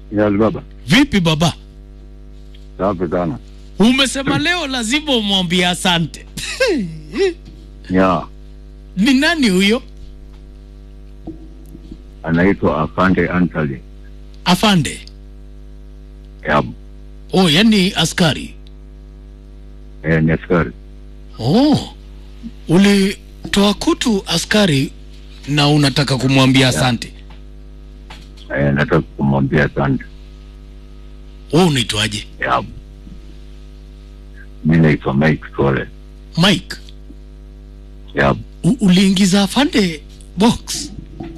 Yes, baba. Vipi baba? Safi sana. Umesema leo lazima umwambie asante. Ya, Ni nani huyo? anaitwa Afande Antali. Afande. Ya, Oh, yani askari. eh, ni askari. Oh. Ulitoa kutu askari na unataka kumwambia asante. Eh, nataka kumwambia asante. Wewe unaitwaje? Ya. Mimi naitwa Mike Tole. Mike. Ya, U uliingiza afande box.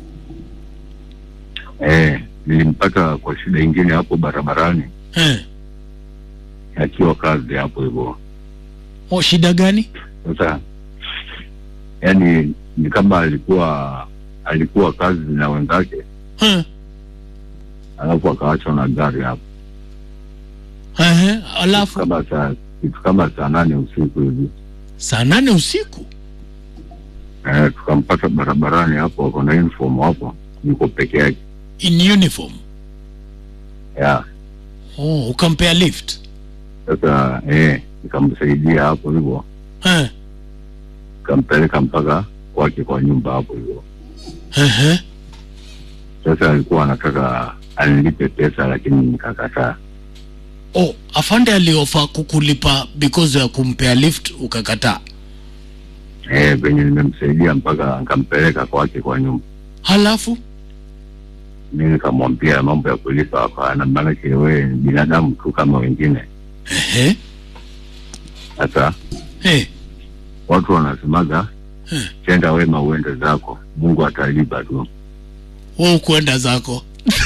eh, nilimpata kwa shida ingine hapo barabarani Eh. akiwa kazi hapo hivyo. Oh, shida gani? Sasa yani ni kama alikuwa alikuwa kazi na wenzake Eh. alafu akaachwa na gari hapo Eh. Alafu kama saa kitu kama saa nane usiku hivi saa nane usiku. eh, tukampata barabarani hapo, ako na uniform hapo, yuko peke yake In uniform. ya Oh, ukampea lift. sasa eh, nikamsaidia hapo hivyo, Eh. nikampeleka mpaka kwake kwa nyumba hapo hivyo. Eh. Sasa alikuwa anataka anilipe pesa, lakini nikakataa. Oh, afande aliofa kukulipa because ya kumpea lift ukakataa. Eh, venye nimemsaidia mpaka nikampeleka kwake kwa nyumba, Halafu mi nikamwambia mambo ya kulipa hapana, maanake wewe ni binadamu tu kama wengine. ehe, Sasa eh, watu wanasemaga Hmm. tenda wema uende zako, Mungu atalipa tu. wewe kuenda zako.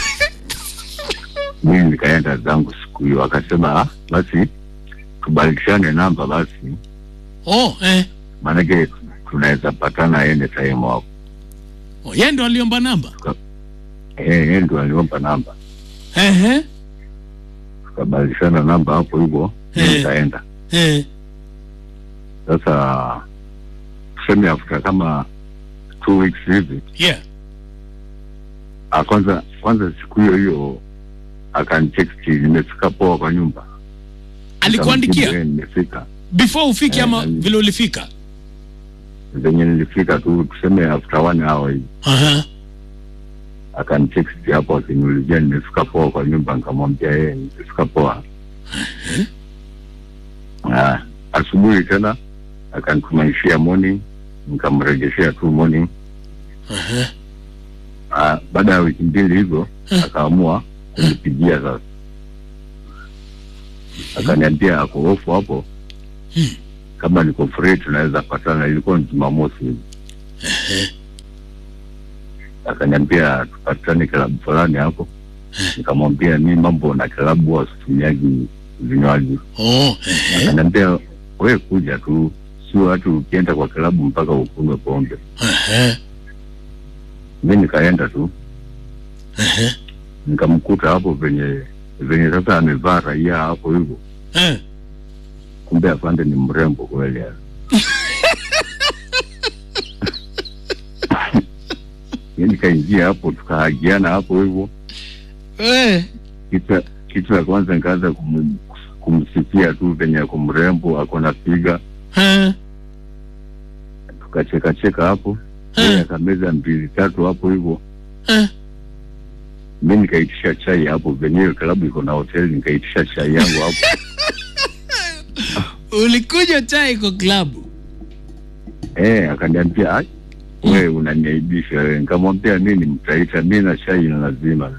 mimi nikaenda zangu siku hiyo, akasema "Ah, basi tubadilishane namba basi, Oh, eh. maanake tunaweza patana ene time hapo. Oh, yeye ndo aliomba namba. Eh, yeye ndo aliomba namba, Ehe, tukabadilishana namba hapo hivyo, mimi Eh. nikaenda eh. sasa, tuseme after kama two weeks hivi, Yeah. ah, kwanza kwanza siku hiyo hiyo akanitext nimefika poa kwa nyumba, Alikuandikia Nikamjibu, "Eh, nimefika before ufike Eh, ama ali- vile ulifika? venye nilifika tu, tuseme after one hour hivi Aha. akanitext hapo akiniulizia nimefika poa kwa nyumba, nikamwambia yeye nimefika poa. Ah, asubuhi tena akanitumanishia morning, nikamrejeshea tu morning. Aha. Ah, baada ya wiki mbili hivyo Eh. akaamua kunipigia sasa, akaniambia ako ofu hapo Hmm. kama niko free tunaweza patana. Ilikuwa ni Jumamosi hivi, akaniambia tupatane klabu fulani hapo. Nikamwambia mi mambo na klabu huwa situmiagi vinywaji. Oh, ehe, Akaniambia we kuja tu, sio watu ukienda kwa klabu mpaka ukunywe pombe. ehe, Mi nikaenda tu ehe. nikamkuta hapo venye venye sasa amevaa raia hapo hivyo, Eh. kumbe afande ni mrembo kweli. yani. Mi nikaingia hapo tukahagiana hapo hivyo, Eh. kitu kitu ya kwanza nikaanza kum, kumsifia tu venye ako mrembo, ako na piga, Eh. tukacheka cheka hapo, yeye Eh. akameza mbili tatu hapo hivyo Eh. mi nikaitisha chai hapo venye hiyo klabu iko na hoteli, nikaitisha chai yangu hapo Ulikunywa chai kwa klabu? eh, akaniambia "Ai, we unaniaibisha wewe. Nikamwambia mi ni mtaita, mi na chai ni lazima.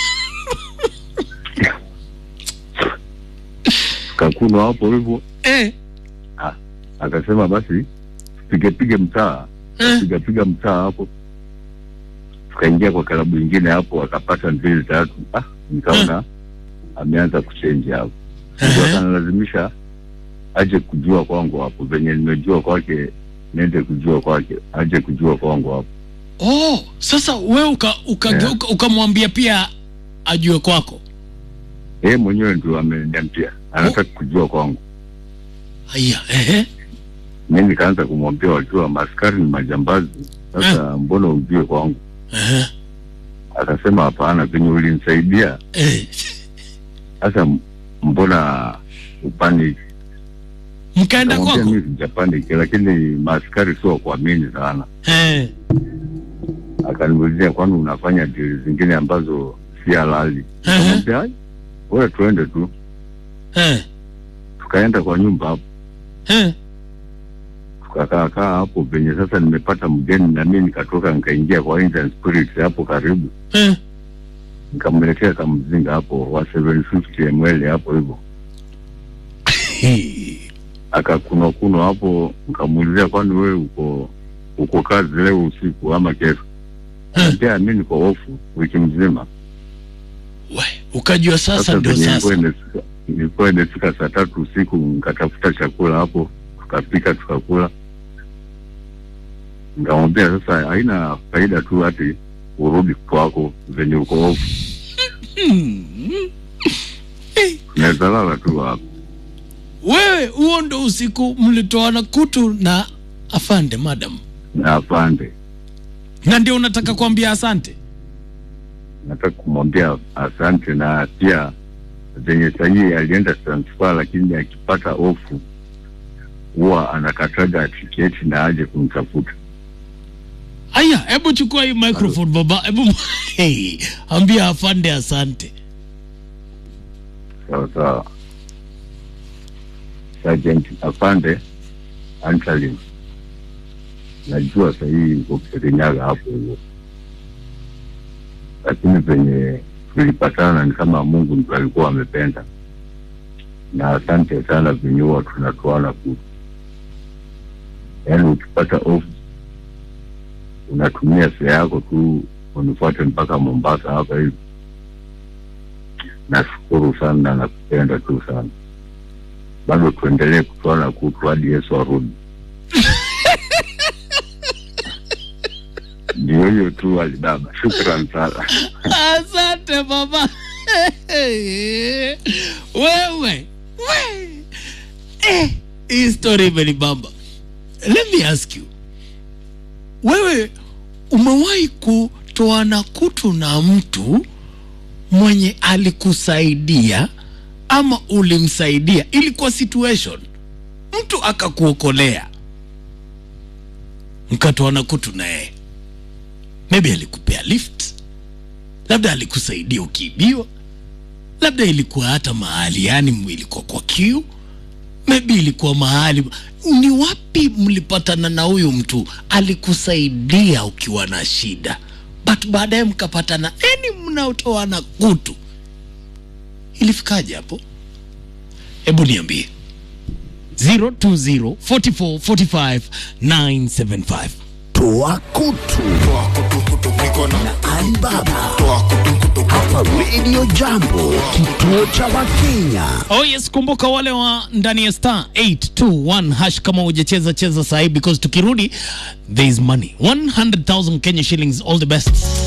Kakunwa hapo hivyo, Eh. akasema basi pige pige mtaa, Eh. piga piga mtaa hapo, tukaingia kwa klabu ingine hapo, akapata mbili tatu. Ah, nikaona ameanza kuchenji hapo, ndio Ehe. akanalazimisha aje kujua kwangu hapo, venye nimejua kwake niende kujua kwake, aje kujua kwangu hapo. Oh, sasa wewe uka ukageuka ukamwambia pia ajue kwako. Yeye mwenyewe ndio ameniambia anataka kujua kwangu. Haya, ehe. Mi nikaanza kumwambia wajua, maskari ni majambazi, sasa mbona ujue kwangu? Ehe. akasema hapana, venye ulinisaidia eh, sasa, m- mbona upaniki? mkaenda Nikamwambia kwako mimi sijapaniki, lakini maaskari sio wa kuamini sana. eh, Akaniulizia, kwani unafanya dili zingine ambazo si halali? Ehe. Nikamwambia "Ai, wewe tuende tu. eh, Tukaenda kwa nyumba hapo, eh, tukakaa kaa hapo penye sasa nimepata mgeni, na mimi nikatoka nikaingia kwa Indian Spirits hapo karibu, eh. nikamletea kamzinga hapo wa 750 ml hapo hivyo Hii. akakunwa kunwa hapo, nikamuulizia kwani wewe uko uko kazi leo usiku ama kesho? Anambia mimi niko ofu wiki mzima. We, ukajua sasa Sasa ndio venye sasa ilikuwa imefika- ilikuwa imefika saa tatu usiku, nikatafuta chakula hapo, tukapika tukakula. Nikamwambia sasa haina faida tu hati urudi kwako venye uko ofu, Hmm. Eh, unaweza lala tu hapo. wewe huo ndo usiku mlitoana kutu na afande madam Na afande, na ndio unataka kuambia asante nataka kumwambia asante, na pia venye sahii alienda transfer, lakini akipata ofu huwa anakataga tiketi na aje kumtafuta. aya hebu chukua hii microphone baba hebu hey, ambia afande asante Sawa sawa. Sergeant Afande Antalin, najua sahii uko Kirinyaga hapo hivyo, lakini penye tulipatana ni kama Mungu ndio alikuwa amependa, na asante sana venye huwa tunatoana ku, yaani ukipata off unatumia fare yako tu unifuate mpaka Mombasa hapa hivi. Nashukuru sana na nakupenda tu sana, bado tuendelee kutoana kutu hadi Yesu arudi. Ndio hiyo tu Alibaba, shukran sana. asante baba wewe we. eh, hii story imenibamba let me ask you wewe umewahi kutoana kutu na mtu mwenye alikusaidia ama ulimsaidia ilikuwa situation mtu akakuokolea mkatoana kutu na yeye maybe alikupea lift labda alikusaidia ukiibiwa labda ilikuwa hata mahali yani ilikuwa kwa kiu maybe ilikuwa mahali ni wapi mlipatana na huyu mtu alikusaidia ukiwa na shida but baadaye mkapatana eni mnaotoana kutu ilifikaje hapo hebu niambie 020 44 45 975 Toa kutu na Alibaba hapa Radio Jambo, kituo cha Wakenya. Oh yes, kumbuka wale wa ndani ya star 821 hash kama hujacheza cheza sahi because tukirudi there is money 100,000 Kenya shillings all the best